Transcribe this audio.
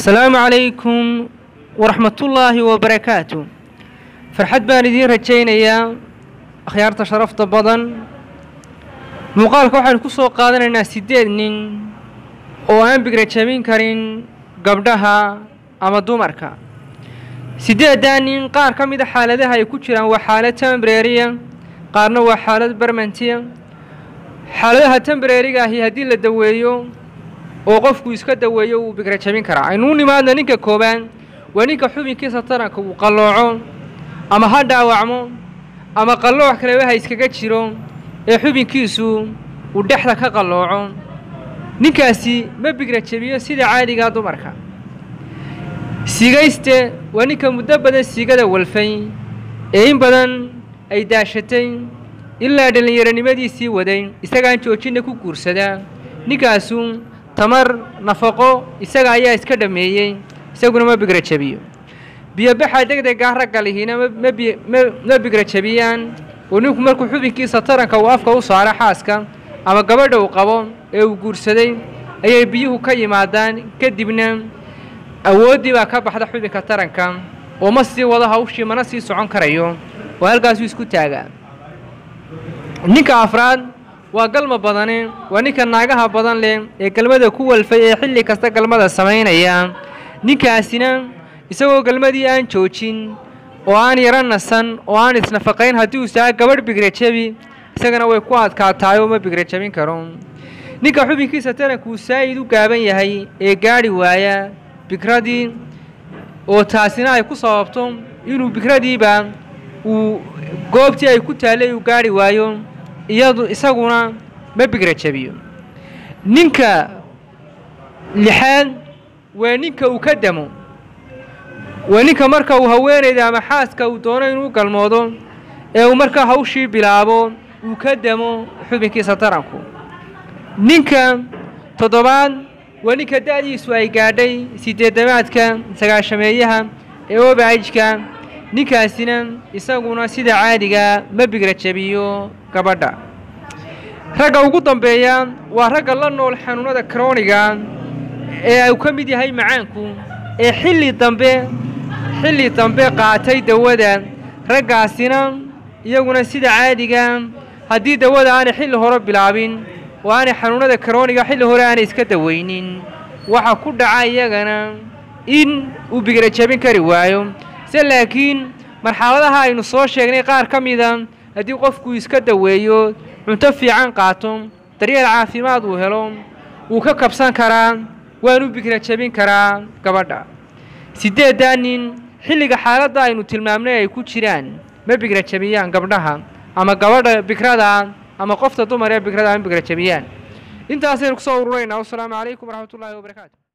asalaamu calaykum waraxmatullaahi wabarakaatu farxad baan idiin rajaynayaa akhyaarta sharafta badan muuqaalka waxaynu ku soo qaadanaynaa siddeed nin oo aan bigrajabin karin gabdhaha ama dumarka siddeeddaa nin qaar ka mida xaaladaha ay ku jiraan waa xaalad tembreriya qaarna waa xaalad bermantiya xaaladaha tembreriga ahi haddii la daweeyo oo qofku iska daweeyo wuu bigrajabin karaa aynuu nimaadna ninka koobaad waa ninka xubinkiisa taranka uu qallooco ama ha dhaawacmo ama qallooc kaleba ha iskaga jiro ee xubinkiisu uu dhexda ka qallooco ninkaasi ma bigrajabiyo sida caadigaa dumarka siigayste waa ninka muddo badan siigada walfay ee in badan ay daashatay ilaa dhallinyaronimadiisii waday isagaan joojinna ku guursadaa ninkaasu tamar nafaqo isaga ayaa iska dhammeeyey isaguna ma bigrajabiyo biyobaxa degdegaa ragga lihiina ma bigrajabiyaan oo ninku markuu xubinkiisa taranka uu afka u saaro xaaska ama gabadha uu qabo ee uu guursaday ayay biyuhu ka yimaadaan kadibna awooddii baa ka baxda xubinka taranka oo ma sii wado hawshii mana sii socon karayo oo halkaasuu isku taagaa ninka afraad waa galma badani waa ninka naagaha badan leh ee galmada ku walfay ee xilli kasta galmada samaynaya ninkaasina isagoo galmadii aan joojin oo aan yaro nasan oo aan isnafaqayn haddii uu saa gabadh bigrajabi isagana way ku adkaataayoo ma bigrajabin karo ninka xubinkiisa tarankuu saa'id u gaaban yahay ee gaadhi waaya bikradii oo taasina ay ku sababto inuu bikradiiba uu goobtii ay ku taallay uu gaadhi waayo iyadu isaguna ma bigrajabiyo ninka lixaad waa ninka uu ka damo waa ninka marka uu haweenayda ama xaaska uu doono inuu galmoodo ee uu markaa hawshii bilaabo uu ka damo xubinkiisa taranku ninka toddobaad waa ninka da'diisu ay gaadhay sideedamaadka sagaashameeyaha ee obaajka ninkaasina isaguna sida caadiga ma bigrajabiyo gabadha ragga ugu dambeeya waa ragga la nool xanuunada krooniga ee uu ka mid yahay macaanku ee xilli dambe xilli dambe qaatay dawada raggaasina iyaguna sida caadiga haddii dawada aanay xilli hore bilaabin oo aanay xanuunada krooniga xilli hore aanay iska dawaynin waxaa ku dhaca iyagana in uu bigrajabin kari waayo se laakiin marxaladaha aynu soo sheegnay qaar ka mida haddii qofku iska daweeyo cunto fiican qaato daryeel caafimaad uu helo wuu ka kabsan karaa waanu bigrajabin karaa gabadha siddeeddaa nin xilliga xaaladda aynu tilmaamnay ay ku jiraan ma bigrajabiyaan gabdhaha ama gabadha bikrada ama qofta dumar ee bikrada ma bigrajabiyaan intaasaynu kusoo ururaynaa wasalaamu calaykum waraxmatullaahi wabarakaatu